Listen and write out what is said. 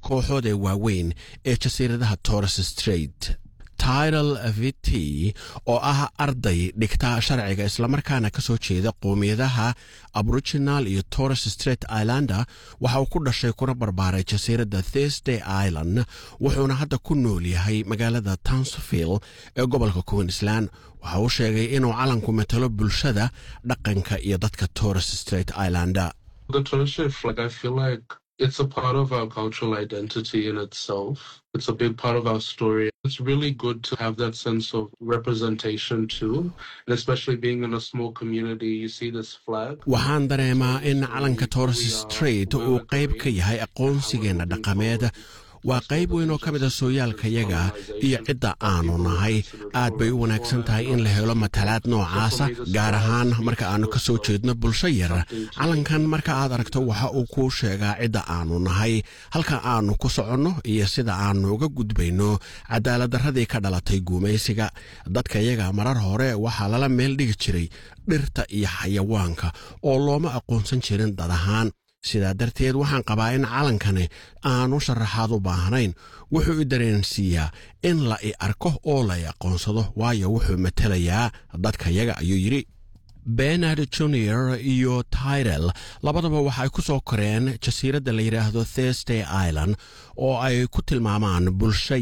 kooxood ee waaweyn ee jasiiradaha torres straight tidal vt oo ah arday dhigta sharciga islamarkaana ka soo jeeda qowmiyadaha aboriginal iyo torres straight islander waxa uu ku dhashay kuna barbaaray jasiiradda thursday island wuxuuna hadda ku nool yahay magaalada townsville ee gobolka queensland waxa uu sheegay inuu calanku matalo bulshada dhaqanka iyo dadka torres straight islander It's a part of our cultural identity in itself. It's a big part of our story. It's really good to have that sense of representation too, and especially being in a small community, you see this flag. waxaan dareemaa in calanka torres straight uu qayb ka yahay aqoonsigeenna dhaqameed waa qayb weyn oo ka mid a sooyaalkayaga iyo cidda aanu nahay aad bay u wanaagsan tahay in la helo matalaad noocaasa gaar ahaan marka aannu ka soo jeedno bulsho yar calankan marka aad aragto waxa uu kuu sheegaa cidda aanu nahay halka aannu ku soconno iyo sida aannu uga gudbayno cadaaladdarradii ka dhalatay guumaysiga dadkayaga marar hore waxaa lala meel dhigi jiray dhirta iyo xayawaanka oo looma aqoonsan jirin dad ahaan sidaa darteed waxaan qabaa in calankani aanu sharaxaad u baahnayn wuxuu i dareensiiyaa in la i arko oo la i aqoonsado waayo wuxuu matelayaa dadkayaga ayuu yidhi benard junior iyo tyrel labadaba waxay ku soo koreen jasiiradda la yidhaahdo thursday island oo ay ku tilmaamaan bulsho